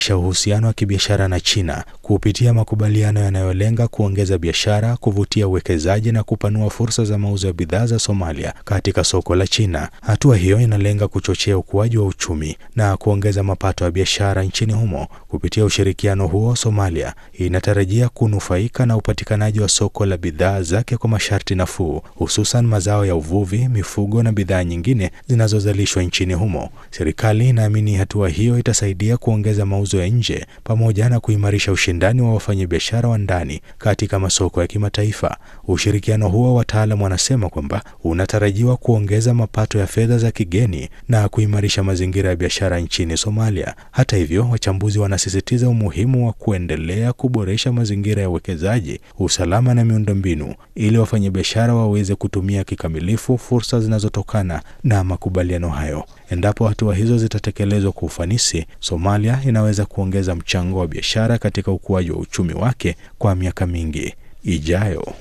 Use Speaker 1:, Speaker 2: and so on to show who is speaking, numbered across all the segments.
Speaker 1: uhusiano wa kibiashara na China kupitia makubaliano yanayolenga kuongeza biashara, kuvutia uwekezaji na kupanua fursa za mauzo ya bidhaa za Somalia katika soko la China. Hatua hiyo inalenga kuchochea ukuaji wa uchumi na kuongeza mapato ya biashara nchini humo. Kupitia ushirikiano huo, Somalia inatarajia kunufaika na upatikanaji wa soko la bidhaa zake kwa masharti nafuu, hususan mazao ya uvuvi, mifugo na bidhaa nyingine zinazozalishwa nchini humo. Serikali inaamini hatua hiyo itasaidia kuongeza mauzo ya nje pamoja na kuimarisha ushindani wa wafanyabiashara wa ndani katika masoko ya kimataifa. Ushirikiano huo, wataalamu wanasema kwamba unatarajiwa kuongeza mapato ya fedha za kigeni na kuimarisha mazingira ya biashara nchini Somalia. Hata hivyo, wachambuzi wanasisitiza umuhimu wa kuendelea kuboresha mazingira ya uwekezaji, usalama na miundombinu ili wafanyabiashara waweze kutumia kikamilifu fursa zinazotokana na makubaliano hayo. Endapo hatua hizo zitatekelezwa kwa ufanisi, Somalia inaweza kuongeza mchango wa biashara katika ukuaji wa uchumi wake kwa miaka mingi ijayo.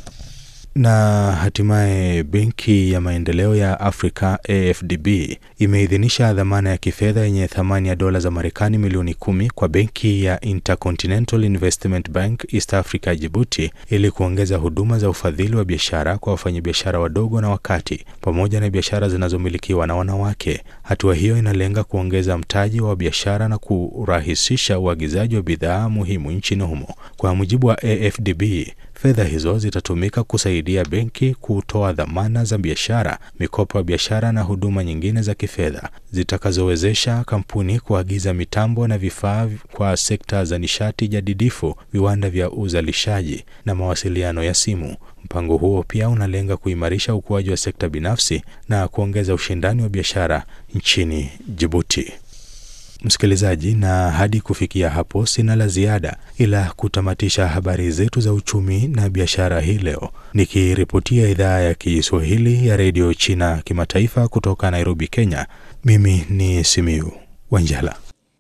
Speaker 1: Na hatimaye Benki ya Maendeleo ya Afrika AfDB imeidhinisha dhamana ya kifedha yenye thamani ya dola za Marekani milioni kumi kwa benki ya Intercontinental Investment Bank East Africa Djibouti ili kuongeza huduma za ufadhili wa biashara kwa wafanyabiashara wadogo na wakati pamoja na biashara zinazomilikiwa na wanawake. Hatua hiyo inalenga kuongeza mtaji wa biashara na kurahisisha uagizaji wa bidhaa muhimu nchini humo. Kwa mujibu wa AfDB, fedha hizo zitatumika kusaidia benki kutoa dhamana za biashara, mikopo ya biashara na huduma nyingine za kifedha zitakazowezesha kampuni kuagiza mitambo na vifaa kwa sekta za nishati jadidifu, viwanda vya uzalishaji na mawasiliano ya simu. Mpango huo pia unalenga kuimarisha ukuaji wa sekta binafsi na kuongeza ushindani wa biashara nchini Djibouti. Msikilizaji, na hadi kufikia hapo sina la ziada ila kutamatisha habari zetu za uchumi na biashara hii leo, nikiripotia idhaa ya Kiswahili ya redio China kimataifa kutoka Nairobi, Kenya. Mimi ni Simiu Wanjala.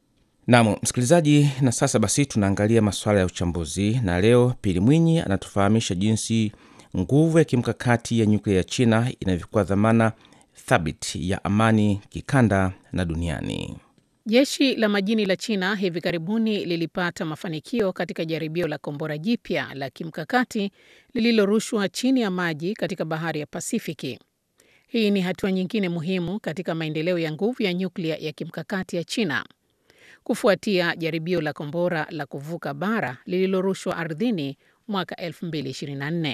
Speaker 2: Nam msikilizaji, na sasa basi tunaangalia masuala ya uchambuzi, na leo Pili Mwinyi anatufahamisha jinsi nguvu ya kimkakati ya nyuklia ya China inavyokuwa dhamana thabiti ya amani kikanda na duniani.
Speaker 3: Jeshi la majini la China hivi karibuni lilipata mafanikio katika jaribio la kombora jipya la kimkakati lililorushwa chini ya maji katika bahari ya Pasifiki. Hii ni hatua nyingine muhimu katika maendeleo ya nguvu ya nyuklia ya kimkakati ya China kufuatia jaribio la kombora la kuvuka bara lililorushwa ardhini mwaka 2024.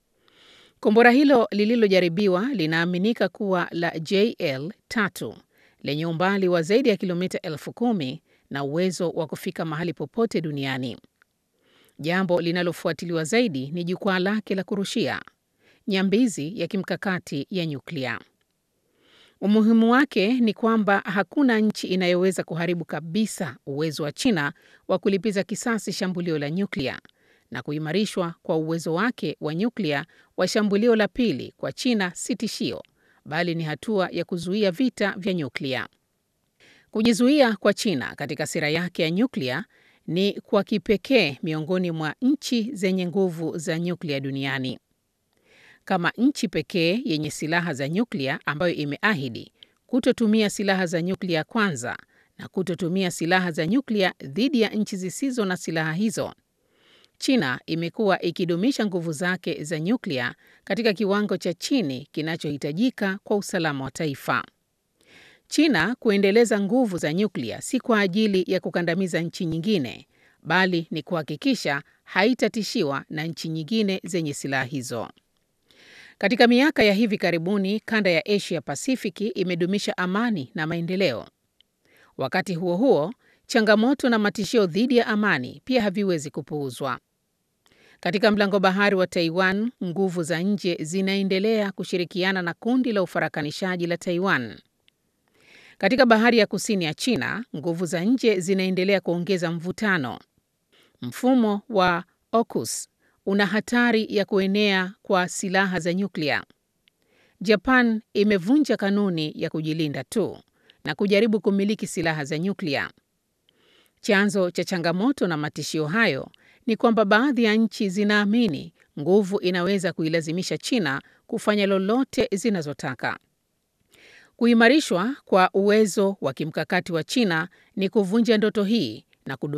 Speaker 3: Kombora hilo lililojaribiwa linaaminika kuwa la JL3 lenye umbali wa zaidi ya kilomita elfu kumi na uwezo wa kufika mahali popote duniani. Jambo linalofuatiliwa zaidi ni jukwaa lake la kurushia, nyambizi ya kimkakati ya nyuklia. Umuhimu wake ni kwamba hakuna nchi inayoweza kuharibu kabisa uwezo wa China wa kulipiza kisasi shambulio la nyuklia, na kuimarishwa kwa uwezo wake wa nyuklia wa shambulio la pili kwa China si tishio bali ni hatua ya kuzuia vita vya nyuklia. Kujizuia kwa China katika sera yake ya nyuklia ni kwa kipekee miongoni mwa nchi zenye nguvu za nyuklia duniani. Kama nchi pekee yenye silaha za nyuklia ambayo imeahidi kutotumia silaha za nyuklia kwanza na kutotumia silaha za nyuklia dhidi ya nchi zisizo na silaha hizo, China imekuwa ikidumisha nguvu zake za nyuklia katika kiwango cha chini kinachohitajika kwa usalama wa taifa. China kuendeleza nguvu za nyuklia si kwa ajili ya kukandamiza nchi nyingine, bali ni kuhakikisha haitatishiwa na nchi nyingine zenye silaha hizo. Katika miaka ya hivi karibuni, kanda ya Asia Pasifiki imedumisha amani na maendeleo. Wakati huo huo, changamoto na matishio dhidi ya amani pia haviwezi kupuuzwa. Katika mlango bahari wa Taiwan, nguvu za nje zinaendelea kushirikiana na kundi la ufarakanishaji la Taiwan. Katika bahari ya kusini ya China, nguvu za nje zinaendelea kuongeza mvutano. Mfumo wa AUKUS una hatari ya kuenea kwa silaha za nyuklia. Japan imevunja kanuni ya kujilinda tu na kujaribu kumiliki silaha za nyuklia. Chanzo cha changamoto na matishio hayo ni kwamba baadhi ya nchi zinaamini nguvu inaweza kuilazimisha China kufanya lolote zinazotaka. Kuimarishwa kwa uwezo wa kimkakati wa China ni kuvunja ndoto hii na